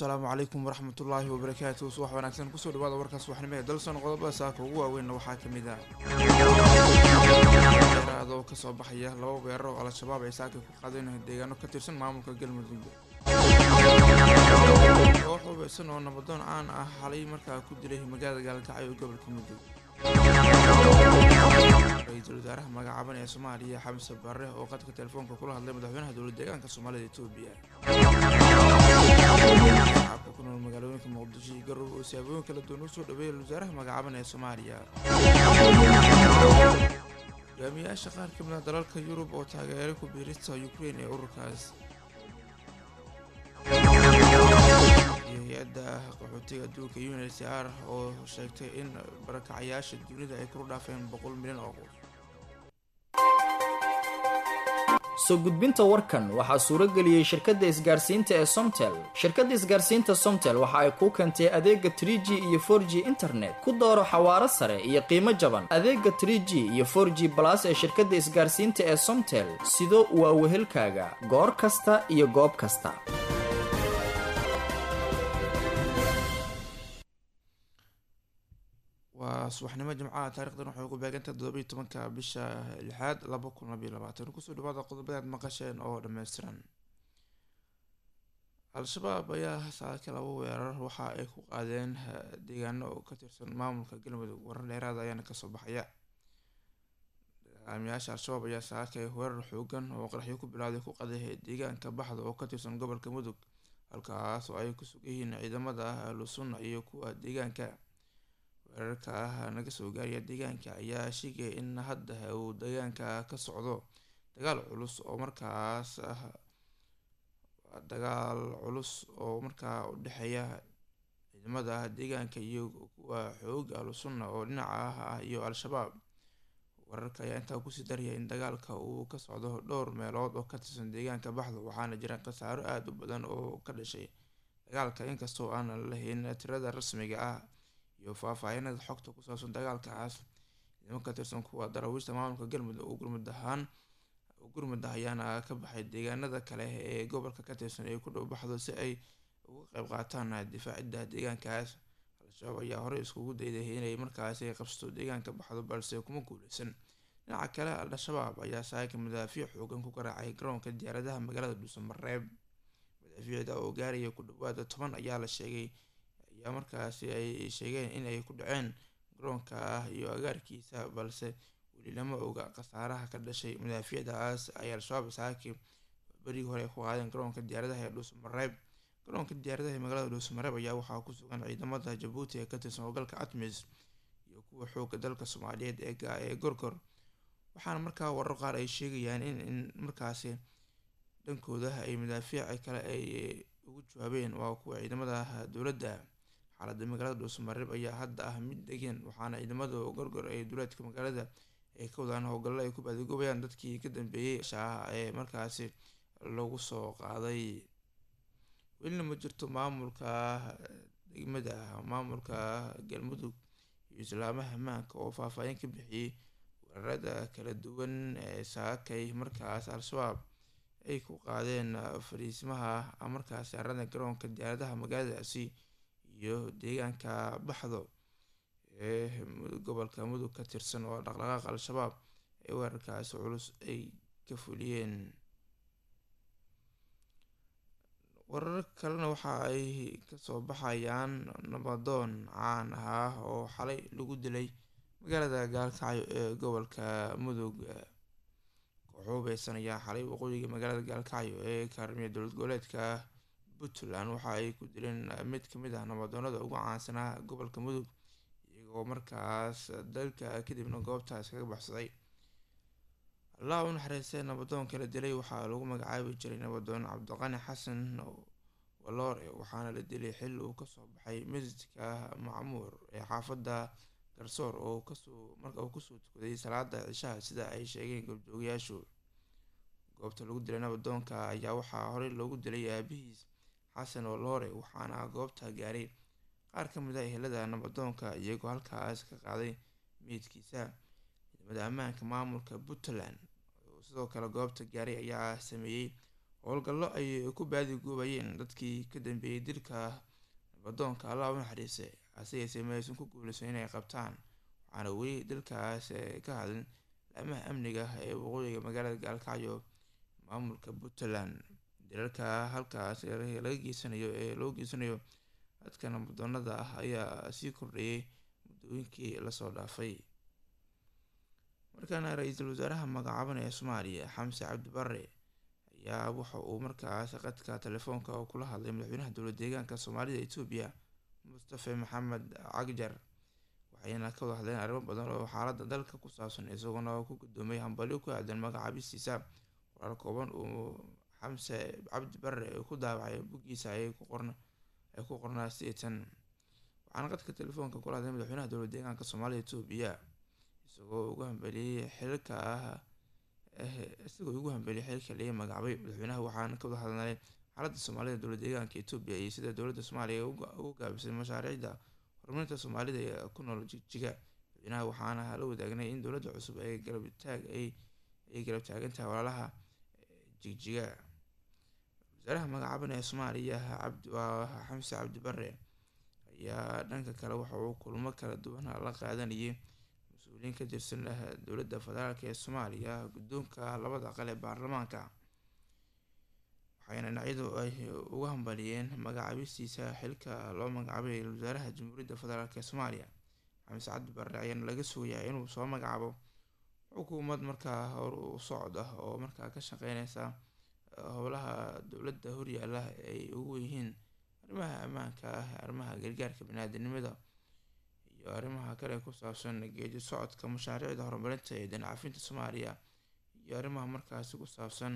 asalaamu calaykum waraxmatullaahi wabarakaatu subax wanaagsan kusoo dhawaada warka subaxnimo ee dalson qodobada saaka ugu waaweynna waxaa ka mid ah dheeraadoo kasoo baxaya laba weerar oo al-shabaab ay saaka ku qaadeen deegaano ka tirsan maamulka galmudug koox hubeysan oo nabadoon caan ah xalay markaa ku dilay magaalada gaalkacyo ee gobolka mudug ra-iisul wasaaraha magacaaban ee soomaaliya xamse barre oo qadka telefoonka kula hadlay madaxweynaha dowlad deegaanka soomaalida etoobiya shacabka ku nool magaalooyinka muqdisho iyo garowe oo siyaabooyin kala duwan usoo dhaweeyay wasaaraha magacaaban ee soomaaliya hogaamiyaasha qaar ka mid ah dalalka yurub oo taageeray ku biirista ukraine ee ururkaas iyo hay-adda qaxootiga adduunka unhcr oo sheegtay in barakacayaasha dunida ay kuru dhaafeen boqol milyan oo qof soo gudbinta warkan waxaa suuro geliyey shirkadda isgaarsiinta ee somtel shirkadda isgaarsiinta somtel waxa ay kuu keentay adeega trie g iyo for g internet ku dooro xawaaro sare iyo qiimo jaban adeega trie g iyo for g balas ee shirkadda isgaarsiinta ee somtel sido waa wehelkaaga goor kasta iyo goob kasta waa subaxnimo jimcaha taarikhdan waxay ugu beegantahay toddobiiy tobanka bisha lixaad laba kun labayo labaatan kusoo dhawaada qodobadead maqasheen oo dhammaystiran al-shabaab ayaa saaka laba weerar waxa ay ku qaadeen deegaano oo ka tirsan maamulka galmudug warar dheeraada ayaana kasoo baxaya dagaamiyaasha al-shabaab ayaa saakay weerar xoogan oo qaraxyo ku bilowday ku qaday deegaanka baxda oo ka tirsan gobolka mudug halkaas oo ay ku sugan yihiin ciidamada ahlu sunna iyo kuwa deegaanka weerarka ah naga soo gaaraya deegaanka ayaa sheegaya in hadda uu deegaanka ka socdo dagaal culus oo markaas ah dagaal culus oo markaa u dhexeeya ciidamada deegaanka iyo kuwa xooga ahlu sunna oo dhinaca ah iyo al-shabaab weerarka ayaa intaa kusii daraya in dagaalka uu ka socdo dhowr meelood oo ka tirsan deegaanka baxda waxaana jira khasaaro aada u badan oo ka dhashay dagaalka inkastoo aanan lahayn tirada rasmiga ah iyo faahfaahinada xogta ku saabsan dagaalkaas ciidamo ka tirsan kuwa daraawiishta maamulka galmudug oo gurmud ahaan gurmud ah ayaana ka baxay deegaanada kale ee gobolka ka tirsan ee ku dhow baxdo si ay uga qeyb qaataan difaacidda deegaankaas al-shabaab ayaa horey iskugu dayday inay markaasi qabsato deegaanka baxdo balse kuma guuleysan dhinaca kale al-shabaab ayaa saaka madaafiic xoogan ku garaacay garoonka diyaaradaha magaalada dhuusamareeb madaafiicda oo gaaraya ku dhawaada toban ayaa la sheegay ayaa markaasi ay sheegeen inay ku dhaceen garoonka ah iyo agaarkiisa balse weli lama oga khasaaraha ka dhashay madaafiicdaas ay al-shabaab saaki berigii hore ay ku qaadeen garoonka diyaaradaha ee dhuusamareeb garoonka diyaaradaha ee magaalada dhuusamareeb ayaa waxaa ku sugan ciidamada jabuuti ee ka tirsan howlgalka atmis iyo kuwa xooga dalka soomaaliyeed ee gorgor waxaana markaa warar qaar ay sheegayaan in in markaasi dhankooda ay madaafiic kale ay ugu jawaabeen waa kuwa ciidamada dowladda xaaladda magaalada dhuusamareeb ayaa hadda ah mid degan waxaana ciidamada gorgor ee duleedka magaalada ay ka wadaan howlgallo ay ku baadigoobayaan dadkii ka dambeeyey shaaha ee markaasi lagu soo qaaday welina ma jirto maamulka degmada maamulka galmudug iyo islaamaha maanka oo faahfaahin ka bixiyey weerarada kala duwan ee saakay markaas al-shabaab ay ku qaadeen fariismaha markaasi arada garoonka diyaaradaha magaaladaasi iyo deegaanka baxdo ee gobolka mudug ka tirsan oo dhaqdhaqaaq al-shabaab ee weerarkaasi culus ay ka fuliyeen warar kalena waxa ay kasoo baxayaan nabadoon caan ah oo xalay lagu dilay magaalada gaalkacyo ee gobolka mudug kooxuubeysan ayaa xalay waqooyiga magaalada gaalkacyo ee kaarmiya dowlad goboleedka puntland waxa ay ku dileen mid kamid ah nabadoonada ugu caansanaa gobolka mudug iyagoo markaas dalka kadibna goobtaas kaga baxsaday allah u naxariistay nabadoonka la dilay waxaa lagu magacaabi jiray nabadoon cabdiqani xasan waloore waxaana la dilay xilli uu kasoo baxay masjidka macmuur ee xaafadda garsoor oo kasoo marka uu kusoo tukaday salaada cishaha sida ay sheegeen goobjoogayaashu goobta lagu dilay nabadoonka ayaa waxaa horey loogu dilay aabihiis xasan waloore waxaana goobta gaaray qaar ka mid a ehelada nabadoonka iyagoo halkaas ka qaaday meydkiisa ciidamada ammaanka maamulka puntland oo sidoo kale goobta gaaray ayaa sameeyey howlgallo ay ku baadigoobayeen dadkii ka dambeeyey dilka nabadoonka allah u naxariistay hase yeesee ma aysan ku guuleysan inay qabtaan waxaana weli dalkaas ka hadlin laamaha amniga ee waqooyiga magaalada gaalkacyo maamulka puntland dilalka halkaas laga geysanayo ee loo geysanayo dadka nabadoonada ah ayaa sii kordhayay muddooyinkii lasoo dhaafay markaana ra-iisul wasaaraha magacaaban ee soomaaliya xamse cabdi bare ayaa waxa uu markaas qadka telefoonka oo kula hadlay madaxweynaha dowlad deegaanka soomaalida etoobiya mustafe maxamed cagjar waxayna ka wada hadleen arrimo badan oo xaalada dalka ku saabsan isagoona ku gudoomay hambalyo ku aadan magacaabistiisa qoraal kooban uu xamse cabdi bare ku daawacay buggiisa ay ku qornaa sideetan waxaana qadka telefoonka kula hadlay madaxweynaha dowlad deegaanka soomaalida etoobiya isagoo ugu hambeliyey xilka ah isagoo ugu hambeliyay xilka laga magacaabay madaxweynaha waxaana ka wada hadlay xaaladda soomaalida dowlad deegaanka etoobiya iyo sida dowladda soomaaliya ugu gaabisay mashaariicda horumarinta soomaalida ee ku nool jigjiga madaxweynaha waxaana la wadaagnay in dowladda cusub ay garabtaag ay garab taagantahay walaalaha jigjiga wasaaraha magacaaban ee soomaaliya xamse cabdi bare ayaa dhanka kale waxa uu kulmo kala duwan la qaadanayay mas-uuliyiin ka tirsan dowladda federaalk ee soomaaliya guddoonka labada aqal ee baarlamaanka waxayna dhinacyadu ay uga hambaliyeen magacaabistiisa xilka loo magacaabay wasaaraha jamhuuriyadda federaalk ee soomaaliya xamse cabdi bare ayaana laga sugayaa inuu soo magacaabo xukuumad markaa hor u socod ah oo markaa ka shaqeyneysa howlaha dowladda horyaala ay ugu yihiin arrimaha ammaanka ah arrimaha gargaarka baniaadanimada iyo arrimaha kale ku saabsan geedi socodka mashaariicda horumarinta ee dancafinta soomaaliya iyo arrimaha markaasi ku saabsan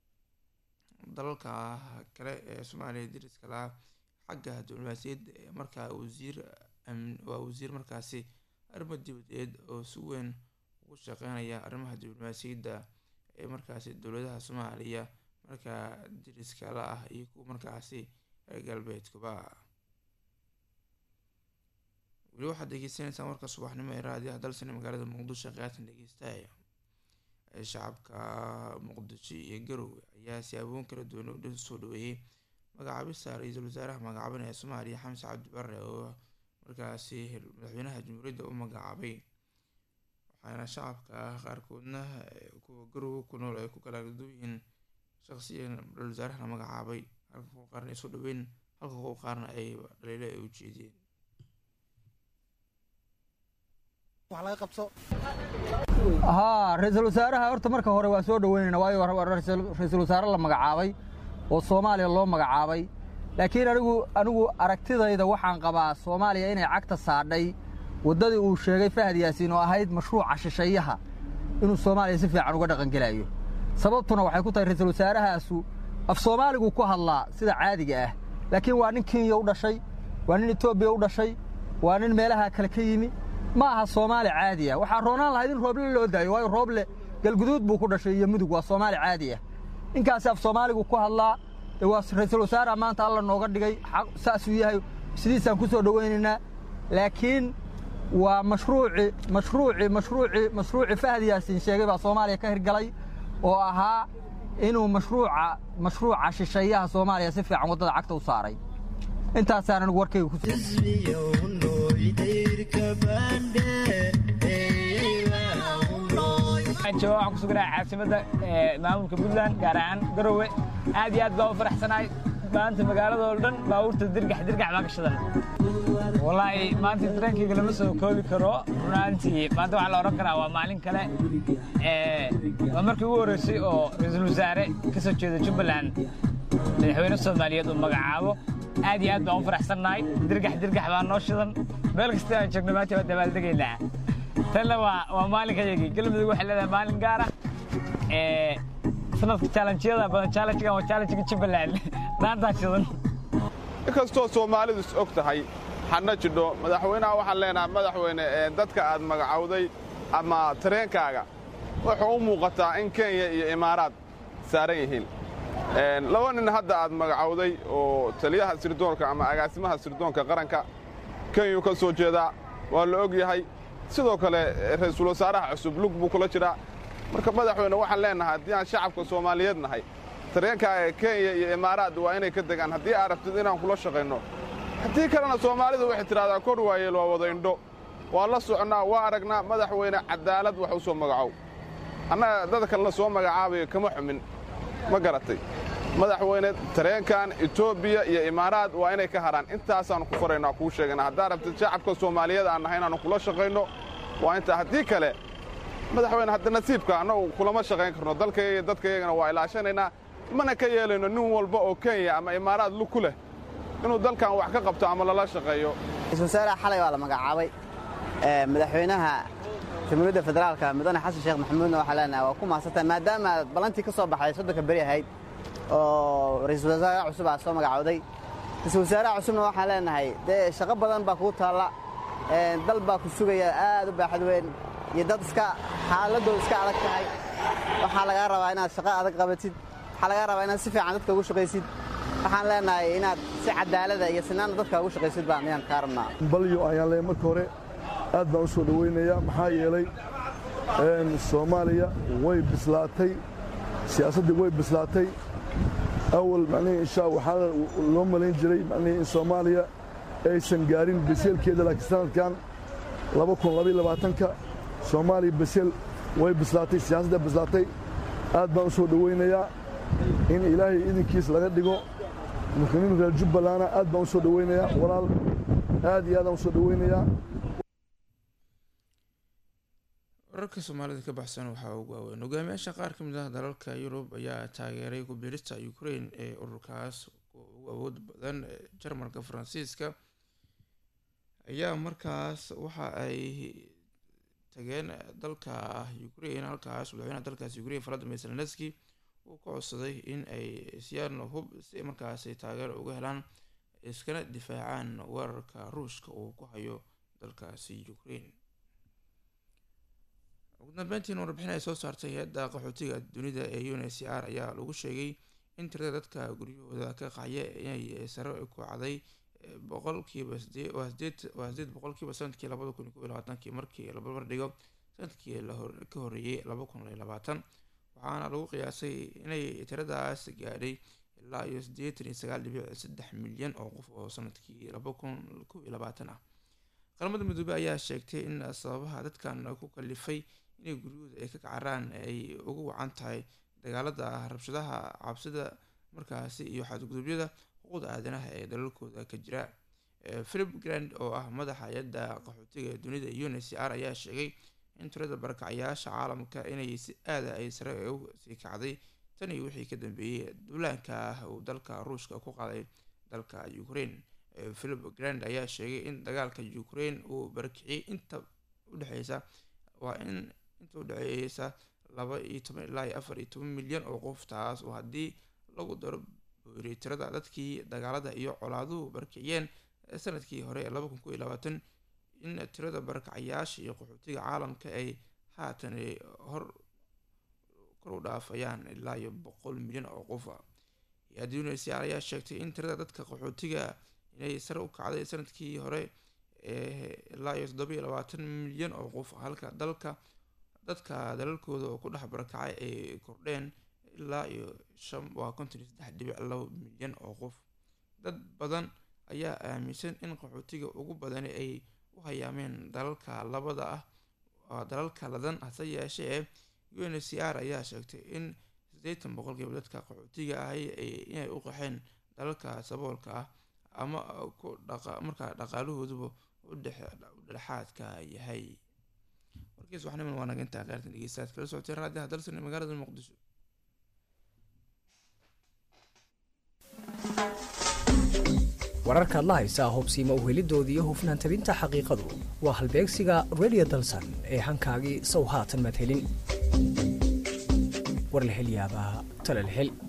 dalalka kale ee soomaaliya dariska lahaa xagga diblomaasiyadda ee markaa wasiir waa wasiir markaasi arrimo dibadeed oo si weyn ugu shaqeynaya arrimaha diblomaasiyadda ee markaasi dowladaha soomaaliya markaa dariska la ah iyo kuwa markaasi reer galbeedkuba weli waxaad degeysanaysaan warka subaxnimo ee raadiyaha dalsane magaalada muqdisho qaatan dhegeystaaya shacabka muqdisho iyo garowe ayaa siyaaboon kala duwan u soo dhaweeyey magacaabista ra-iisul wasaaraha magacaaban ee soomaaliya xamse cabdi bare oo markaasi madaxweynaha jamhuuriyadda u magacaabay waxaana shacabka qaarkoodna kuwa garowe ku nool ay ku kala duyihiin shaqsiyan ra-isul wasaarahana magacaabay halka kuwa qaarna ay soo dhaweyn halka kuwa qaarna ay dhaliilo ay u jeediyeen haa ra-iisul wasaaraha horta marka hore waa soo dhoweynayna waayo ra-iisul wasaare la magacaabay oo soomaaliya loo magacaabay laakiin anigu anigu aragtidayda waxaan qabaa soomaaliya inay cagta saadhay waddadii uu sheegay fahad yaasiin oo ahayd mashruuca shisheeyaha inuu soomaaliya si fiican uga dhaqangelayo sababtuna waxay ku tahay ra-iisul wasaarahaasu af soomaaligu ku hadlaa sida caadiga ah laakiin waa nin kenya u dhashay waa nin etoobiya u dhashay waa nin meelaha kale ka yimi ma aha soomaali caadi ah waxaa roonaan lahayd in rooble loo daayo waayo rooble galguduud buu ku dhashay iyo mudug waa soomaali caadi ah ninkaasi af soomaaligu ku hadlaa dee waa ra-iisul wasaaraha maanta alla nooga dhigay saasuu yahay sidiisaan ku soo dhowaynaynaa laakiin waa mashruuci mashruuci mashruuci mashruuci fahad yaasiin sheegay baa soomaaliya ka hirgalay oo ahaa inuu mashruuca mashruuca shisheeyaha soomaaliya si fiican waddada cagta u saaray intaasaan anigu warkayga ku waxaan ku sugnahay caasimadda maamulka puntland gaar ahaan garowe aad iyo aad baa u faraxsanahay maanta magaaladoo dhan baabuurta dirgax dirgax baa ka shidan wallaahi maanta tareenkayga lama soo koobi karo runaantii maanta waxaa la odhan karaa waa maalin kale waa markii ugu horreysay oo ra-iisul wasaare ka soo jeeda jubbaland madaxweyne soomaaliyeed uu magacaabo aad iyo aad baan u faraxsannahay dirgax dirgax baa noo shidan meel kasta aan joogno maanta waa dabaaldegaynaa tanna waa waa maalinkayagii galmudug waxay leedahay maalin gaar ah sanadka challengeyada badan challengegan waa challengega jubbaland maantaa shidan inkastoo soomaalidu is og tahay xadna jidho madaxweynaha waxaan leenahay madaxweyne dadka aad magacowday ama tareenkaaga wuxuu u muuqataa in kenya iyo imaaraad saaran yihiin laba nin hadda aad magacowday oo taliyaha sirdoonka ama agaasimaha sirdoonka qaranka kenyuu ka soo jeedaa waa la og yahay sidoo kale ra-iisul wasaaraha cusub lug buu kula jiraa marka madaxweyne waxaan leennahay haddii aan shacabka soomaaliyeed nahay tareenkaaga kenya iyo imaaraad waa inay ka degaan haddii aad rabtid inaan kula shaqayno haddii kalena soomaalidu waxay tidhahdaa kor waayeel waa wada indho waa la soconnaa waa aragnaa madaxweyne cadaalad wax u soo magacow annaga dadka la soo magacaabayo kama xumin ma garatay madaxweyne tareenkan etoobiya iyo imaaraad waa inay ka haraan intaasaannu ku faraynaa kuu sheegana haddaad rabtid shacabka soomaaliyeed aan nahay inaannu kula shaqayno waa intaa haddii kale madaxweyne hadda nasiibka annagu kulama shaqayn karno dalkayga iyo dadkayagana waa ilaashanaynaa mana ka yeelayno nin walba oo kenya ama imaaraad lug ku leh inuu dalkan wax ka qabto ama lala shaqeeyo ra-iisul wasaaraha xalay waa la magacaabay madaxweynaha jamhuuriyadda federaalka mudane xasan sheekh maxamuudna waxaa leenahay waa ku mahadsantahay maadaama aad ballantii ka soo baxday soddonka beri ahayd oo ra-iisul wasaaraha cusub aa soo magacowday ra-iisul wasaaraha cusubna waxaan leenahay dee shaqo badan baa kuu taalla dal baa ku sugaya aad u baaxad weyn iyo dad iska xaaladooda iska adag tahay waxaa lagaa rabaa inaad shaqo adag qabatid waxaa lagaa rabaa inaad si fiican dadka ugu shaqaysid waxaan leenahay inaad si cadaalada iyo sinaana dadka ugu shaqaysid baan ayaan kaa rabnaa balyo ayaan leeyahay marka hore aad baan u soo dhowaynayaa maxaa yeelay soomaaliya way bislaatay siyaasaddii way bislaatay awal macnihii inshaa waxaa loo malayn jiray macnihii in soomaaliya aysan gaarin baseelkeeda laakiin sanadkan laba kun labaiyo labaatanka soomaaliya baseel way bislaatay siyaasadda bislaatay aad baan u soo dhowaynayaa in ilaahay idinkiis laga dhigo muslimiin reer jubbalana aad baan u soo dhowaynayaa walaal aad iyo aadaan u soo dhowaynayaa wararka soomaalida ka baxsan waxaa ugu waaweyn hogaamiyaasha qaar ka mid ah dalalka yurub ayaa taageeray ku-biirista ukraine ee ururkaas ugu awood badan jarmalka faransiiska ayaa markaas waxa ay tageen dalka ukraine halkaas madaxweynaha dalkaas ukraine valadimir zelenski uu ka codsaday in ay siyaan hub si markaasi taageero uga helaan iskana difaacaan weerarka ruushka uu ku hayo dalkaasi ukraine ugu dambeyntiin warbixin ay soo saartay hay-adda qaxootiga dunida ee un h c r ayaa lagu sheegay in tirada dadka guryahooda ka qacya inay sare ku cday boqolkiiba waa sideed boqolkiiba sanadkii labada kun kob iyo labaatankii markii la barbar dhigo sanadkii ka horeeyey laba kun iyo labaatan waxaana lagu qiyaasay inay tiradaas gaadhay ilaa iyo siddeetan iyo sagaal dhibic saddex milyan oo qof oo sanadkii laba kun kob iyo labaatan ah qaramada midoobey ayaa sheegtay in sababaha dadkan ku kalifay inay guryahooda ay ka kacaraan ay ugu wacan tahay dagaalada rabshadaha cabsida markaasi iyo xadgudubyada xuquuqda aadanaha ee dalalkooda ka jira philip grand oo ah madaxa hay-adda qaxootiga ee dunida un h c r ayaa sheegay in tirada barakacayaasha caalamka inay si aada ay sare u sii kacday tan iyo wixii ka dambeeyey duulaanka ah uu dalka ruushka ku qaaday dalka ukraine philip grand ayaa sheegay in dagaalka ukraine uu barakiciyey inta udhexeysa waa in inta udhexeeysa laba iyo toban ilaa iyo afar iyo toban milyan oo qof taas oo haddii lagu daro booriy tirada dadkii dagaalada iyo colaaduhu barakiciyeen sanadkii hore ee laba kun kob iyo labaatan in tirada barakacayaasha iyo qaxootiga caalamka ay haatan hor kor u dhaafayaan ilaa iyo boqol milyan oo qofa hay-adda unhcr ayaa sheegtay in tirada dadka qaxootiga inay sare u kacday sanadkii hore ilaa iyo toddoba iyo labaatan milyan oo qof halka dalka dadka dalalkooda oo ku dhex barakacay ay kordheen ilaa iyo shan waa konton iyo saddex dhibic laba milyan oo qof dad badan ayaa aaminsan in qaxootiga ugu badani ay u hayaameen dalalka labada ah dalalka ladan hase yeeshee un h c r ayaa sheegtay in siddeetan boqolkiiba dadka qaxootiga ahay inay u qaxeen dalalka saboolka ah ama ku dhaqa markaa dhaqaalahooduba u dhexaadka yahay warkiis waxniman waa naga intaa qaartan dhegeystaad kala socotay raadiyaha dalsan ee magaalada muqdisho wararkaad la haysaa hubsiima uhelidooda iyo hufnaan tabinta xaqiiqadu waa halbeegsiga radio dalsan ee hankaagii sow haatan madhelin warlahelyaabaha talalhel